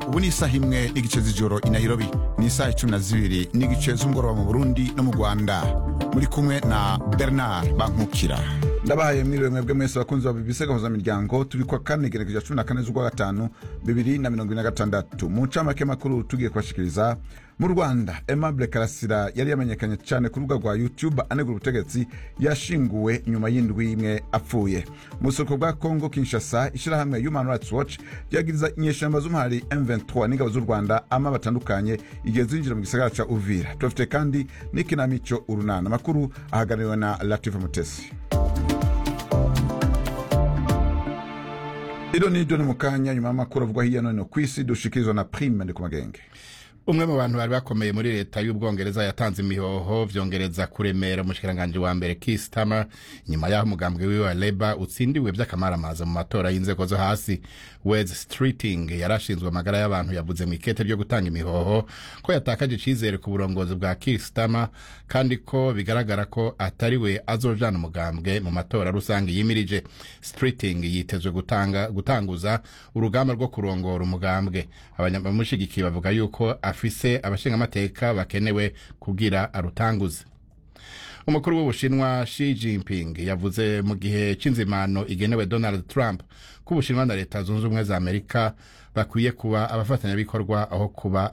ubu ni isaha imwe n'igice z'ijoro i nairobi ni isaha icumi na zibiri n'igice z'umugoroba mu burundi no mu rwanda muri kumwe na bernard bankukira ndabahaye mwiriwe mwebwe mwese bakunzi ba bbc gahuzamiryango turi kwa kane gerekeja cumi na kane z'ukwa gatanu bibiri na mirongo ine na gatandatu mu ncamake makuru tugiye kubashikiriza mu rwanda aimable karasira yari yamenyekanye cyane ku rubuga rwa youtube anegura ubutegetsi yashinguwe nyuma y'indwi imwe apfuye mu buseruko bwa congo kinshasa ishyirahamwe human rights watch ryagiriza inyeshamba z'umuhari m23 n'ingabo z'u rwanda ama batandukanye igihe zinjira mu gisagara ca uvira tubafite kandi n'ikinamico urunana amakuru ahagarariwe na latifa mutesi iro ni ryo ni mu kanya nyuma y'amakuru avugwa hirya no hino ku isi dushikirizwa na prime ndi ku magenge umwe mu bantu bari bakomeye muri leta y'ubwongereza yatanze imihoho vyongereza kuremera umushikiranganji wa mbere Keir Starmer nyuma y'aho umugambwe wiwe wa Labour utsindiwe vy'akamaramaza mu matora y'inzego zo hasi Wes Streeting yarashinzwe amagara y'abantu yavuze mu ikete ryo gutanga imihoho ko yatakaje icizere ku burongozi bwa Keir Starmer kandi ko bigaragara ko atari we azojana umugambwe mu matora rusange yimirije Streeting yitezwe gutanga gutanguza urugamba rwo kurongora umugambwe abanyamushigikiye bavuga yuko afise abashingamateka bakenewe kugira arutanguze umukuru w'ubushinwa Xi Jinping yavuze mu gihe c'inzimano igenewe Donald Trump ko ubushinwa na leta zunze ubumwe za Amerika bakwiye kuba abafatanyabikorwa aho kuba